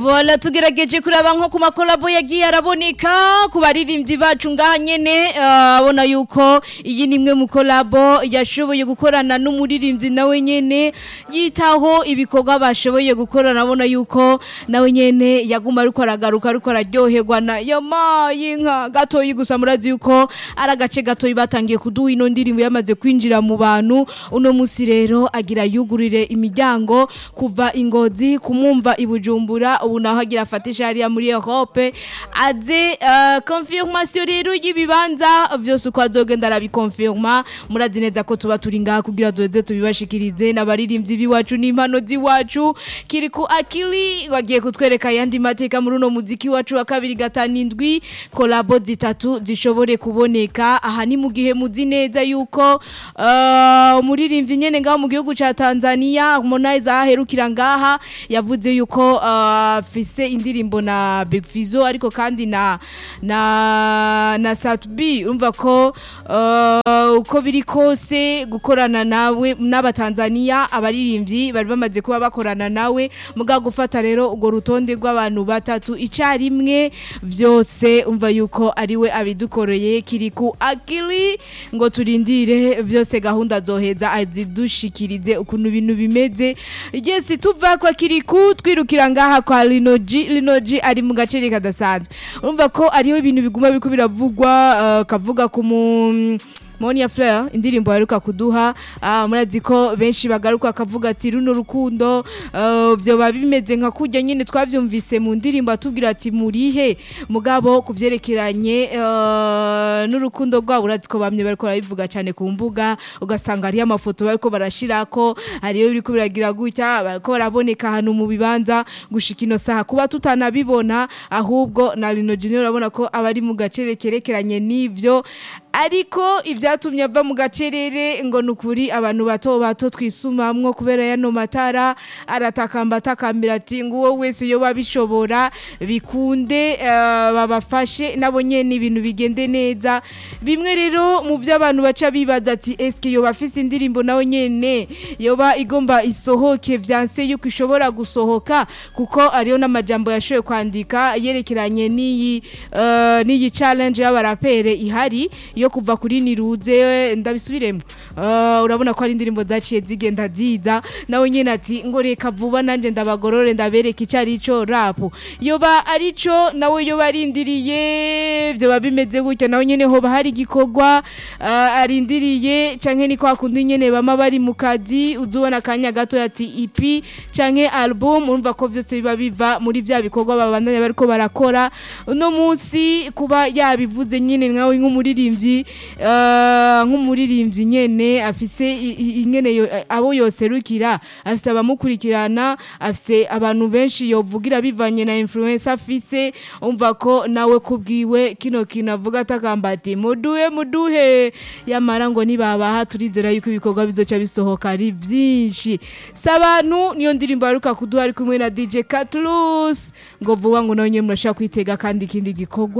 Vola tugerageje kuraba nko ku makolabo yagiye araboneka ku baririmbyi bacu ngaha nyene abona uh, yuko iyi ni imwe mu kolabo yashoboye gukorana n'umuririmbyi nawe nyene yitaho ibikorwa bashoboye gukorana abona yuko nawe nyene yaguma ariko aragaruka ariko araryoherwa na yamaye inka gatoyi gusa murazi yuko ari agace gatoyi batangiye kuduha ino ndirimbo yamaze kwinjira mu bantu uno musi rero agira yugurire imiryango kuva ingozi kumumva ibujumbura ubu naho agira afatisha hariya muri Europe aze uh, confirmation rero y'ibibanza vyose uko azogenda arabikonfirma murazi neza ko tuba turi ngaha kugira duheze tubibashikirize n'abaririmbyi biwacu n'impano ziwacu kiri ku akili wagiye kutwereka yandi mateka muri uno muziki wacu wa kabiri gatanu indwi kolabo zitatu zishobore kuboneka aha ni mu gihe muzi neza yuko uh, umuririmbyi nyene ngaho mu gihugu ca Tanzania Harmonize aherukira ngaha yavuze yuko uh, afise indirimbo na Big Fizzo ariko kandi na na na Satbi umva ko uh, uko biri kose gukorana nawe n'abatanzania abaririmbyi bari bamaze kuba bakorana nawe muga gufata rero ugo rutonde rw'abantu batatu icarimwe vyose umva yuko ariwe abidukoreye kiri ku akili ngo turindire vyose gahunda zoheza azidushikirize ukuntu ibintu bimeze yes tuva kwa kiriku twirukira ngaha kwa Linoji Linoji ari mu gace kadasanzwe urumva ko ariho ibintu biguma biko biravugwa uh, kavuga ku mu Monia Fleur indirimbo yaruka kuduha uh, murazi ko benshi bagaruka akavuga ati runo rukundo uh, byo babimeze nka kujya nyine twavyumvise mu ndirimbo atubwira ati murihe mugabo kuvyerekeranye uh, n'urukundo rwabo urazi ko bamye bariko barabivuga cyane ku mbuga ugasanga ari amafoto bariko barashirako ariyo biriko biragira gutya bariko baraboneka hano mu bibanza gushika ino saha kuba tutanabibona ahubwo na Lino Junior urabona ko abari mu gace kerekeranye n'ivyo ariko ivyatumye ava mu gacerere ngo nukuri abantu bato bato twisumamwo kubera yano matara aratakamba atakambira ati nguwo wese yo babishobora bikunde uh, babafashe nabo nyene ibintu bigende neza bimwe rero mu vyo abantu baca bibaza ati eske yo bafise indirimbo nawe nyene yoba igomba isohoke vyanse yuko ishobora gusohoka kuko ariyo n'amajambo yashoye kwandika yerekeranye n'iyi uh, n'iyi challenge y'abarapere ihari yo kuva kuri niruze ndabisubiremo uh, urabona ko ari indirimbo zaciye zigenda ziza nawe nyene ati ngo reka vuba nanje ndabagorore ndabereka icari ico rap yoba arico nawe yoba arindiriye byo babimeze gutyo nawe nyene hoba hari gikorwa uh, arindiriye canke ni kwa kundi nyene bama bari mu kazi uzubona kanya gato ati EP canke album urumva ko vyose biba biva muri vya bikorwa babandanya bariko barakora uno munsi kuba yabivuze nyene nkawe nk'umuririmbyi nk'umuririmbyi nyene afise ingene abo yoserukira afise abamukurikirana afise abantu benshi yovugira bivanye na influence afise umva ko nawe kubwiwe kino kintu avuga atakamba ati muduhe muduhe yamara ngo nibabaha turizera yuko ibikorwa bizoca bisohoka ari vyinshi sabantu niyo ndirimbo aruka kuduha ari kumwe na DJ Catlus ngo vuba ngo nawe nyene murashaka kwitega kandi ikindi gikorwa